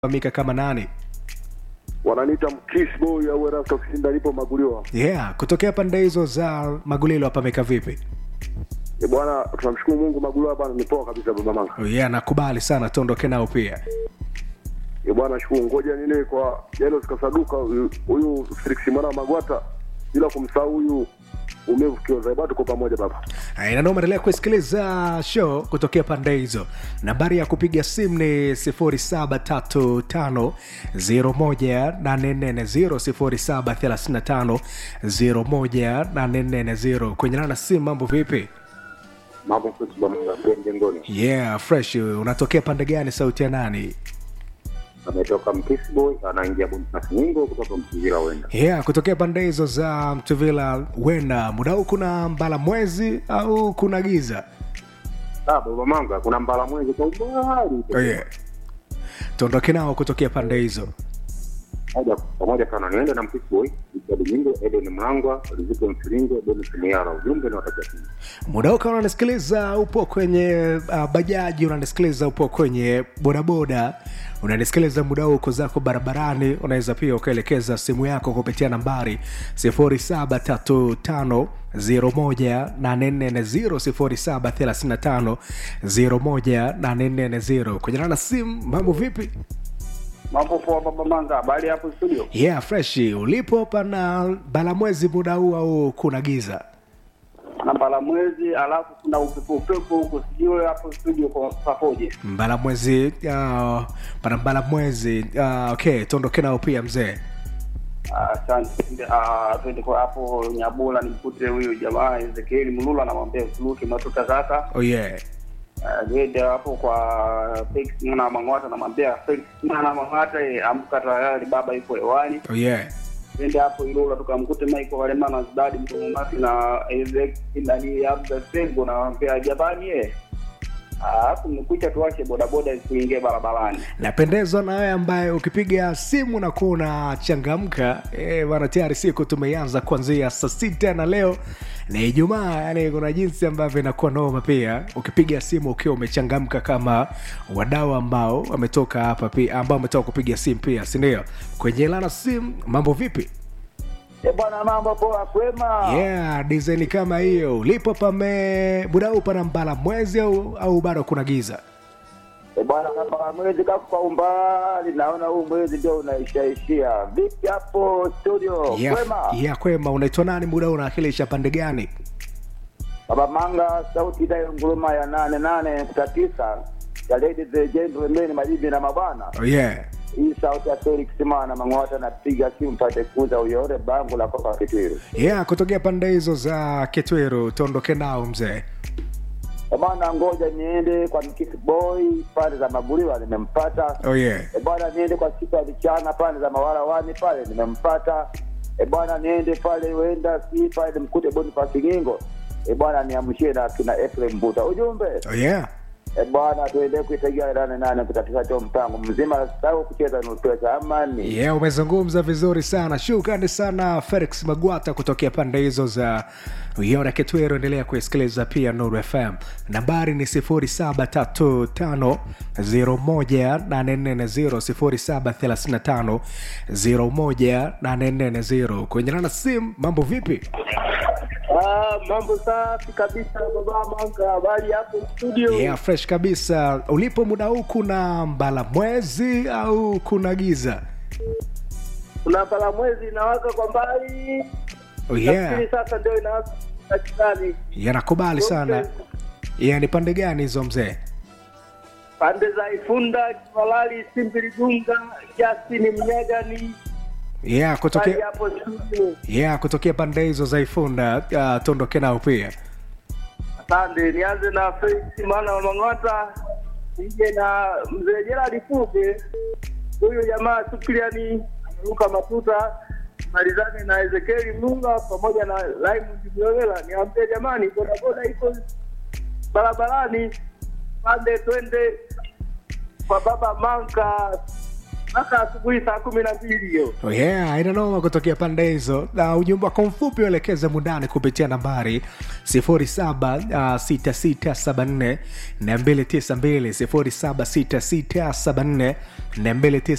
famika kama nani wananiita mkiss boy au Erasto Kisinda, nipo Maguliwa. yeah kutokea pande hizo za magulilo apameka vipi E bwana, tunamshukuru Mungu, Maguliwa bwana ni poa kabisa, baba manga. oh, yeah nakubali sana tuondoke nao pia E bwana, shukuru. Ngoja nini kwa Jairus Kasaduka, huyu- huyu Felix Mwana Magwata, bila kumsahau huyu umevu kioza. Bwana, tuko pamoja baba. Haya, na endelea kusikiliza show kutokea pande hizo. Nambari ya kupiga simu ni 0735018440 0735018440. Kwenye na simu, mambo vipi? mambo fresh bwana jengoni Yeah, fresh. Unatokea pande gani? Sauti ya nani? ametoka mkisboy anaingia bonifasi nyingo kutoka msingira wenda Yeah, kutokea pande hizo za Mtuvila. Wenda muda huu kuna mbala mwezi au kuna giza? ah baba manga kuna mbala mwezi kwa umbali Oh, yeah. Tuondoke nao kutokea pande hizo. moja pamoja sana niende na mkisboy Richard Nyingo Edon Mlangwa Riziko Msiringo Dennis Miara ujumbe na watakia muda huu kama unanisikiliza upo kwenye uh, bajaji unanisikiliza upo kwenye bodaboda unanisikiliza muda huu uko zako barabarani unaweza pia ukaelekeza simu yako kupitia nambari 0735 01840 0735 kwenye na simu mambo vipi Mambo poa baba Manga, habari hapo studio? yeah fresh ulipo pana balamwezi muda huu au kuna giza Namba la mwezi, alafu kuna upepo upepo huko, sijui hapo studio kwa papoje. mbala mwezi uh, pana mbala mwezi uh, okay tuondoke nao pia mzee Ah, Asante. Ah, twende kwa hapo Nyabula nimkute huyu jamaa Ezekiel Mulula, namwambia usiruke matuta sasa. oh yeah Ah, Niende hapo kwa Felix Mwana Mang'ata, namwambia Felix Mwana Mang'ata, eh, amka tayari, baba yuko hewani. oh yeah Twende hapo Ilula tukamkute Michael Walemana Zdadi Mtumumasi na Ezekiel ndani ya Abda Sengo, namwambia jamani, eh alafu mmekucha tuache bodaboda kuingia barabarani. napendezwa na wewe ambaye ukipiga simu na kuwa unachangamka eh, bana tayari siku tumeianza kuanzia saa sita na leo ni ijumaa yani kuna jinsi ambavyo inakuwa noma pia ukipiga simu ukiwa umechangamka kama wadau ambao wametoka hapa pia ambao wametoka kupiga simu pia sindio kwenye lana simu mambo vipi E bwana, mambo poa, kwema? yeah design kama hiyo ulipo pame budau pana mbala mwezi au, au bado kuna giza E bwana, kama mwezi kako kwa umbali, naona huu mwezi ndio unaishaishia. Vipi hapo studio, yeah, kwema? yeah, kwema unaitwa nani muda huu unawakilisha pande gani Baba Manga, sauti idayo nguruma ya nane nane nukta tisa ya ladies and gentlemen, mabibi na mabwana. oh, yeah Hii sauti ya Felix Mana Mang'ota, napiga simu mpate kuza uyore bangu la koka Kitwiru. yeah kutokea pande hizo za kitweru tuondoke nao mzee E bwana, ngoja niende kwa Mkisi Boy pande za Maguliwa, nimempata oh, yeah e bwana niende kwa siku ya vichana pale za mawarawani pale nimempata e bwana niende pale wenda si pale nimkute bonifasi gingo e bwana niamshie na kina efrem mbuta ujumbe oh, yeah e bwana tuende kuitagia nane nane kutatiza cho mpango mzima sau kucheza nupesa amani yeah umezungumza vizuri sana shukrani sana felix magwata kutokea pande hizo za yona kitwero endelea kuisikiliza pia nuru fm nambari ni 735 1 kwenye nana simu mambo vipi ah, mambo safi kabisa baba manga habari hapo studio yeah fresh kabisa ulipo muda huu kuna mbala mwezi au kuna giza kuna pala mwezi inawaka kwa mbali oh, yeah Nafikiri sasa ndio inawaka katikani yanakubali sana yeah, ni pande gani hizo mzee pande za Ifunda, Kimalali, Simbiligunga, Jasini, Mnyagani, yeah pale kutokea hapo studio. yeah kutokea pande hizo za ifunda uh, tuondoke nao pia Asante, nianze na Felix Mana wa Mang'ota, nije na mzee Gerald Fuge, huyu jamaa Supriani ameruka matuta, malizane na Ezekieli Mlunga pamoja na Raymond Mlowela. Niambie jamani, bodaboda iko barabarani, pande twende kwa baba Manka mpaka asubuhi saa kumi na mbili hiyo. Oh yeah, ina noma kutokea pande hizo na ujumbe wako mfupi uelekeze mundani kupitia nambari 076674 292 076674 292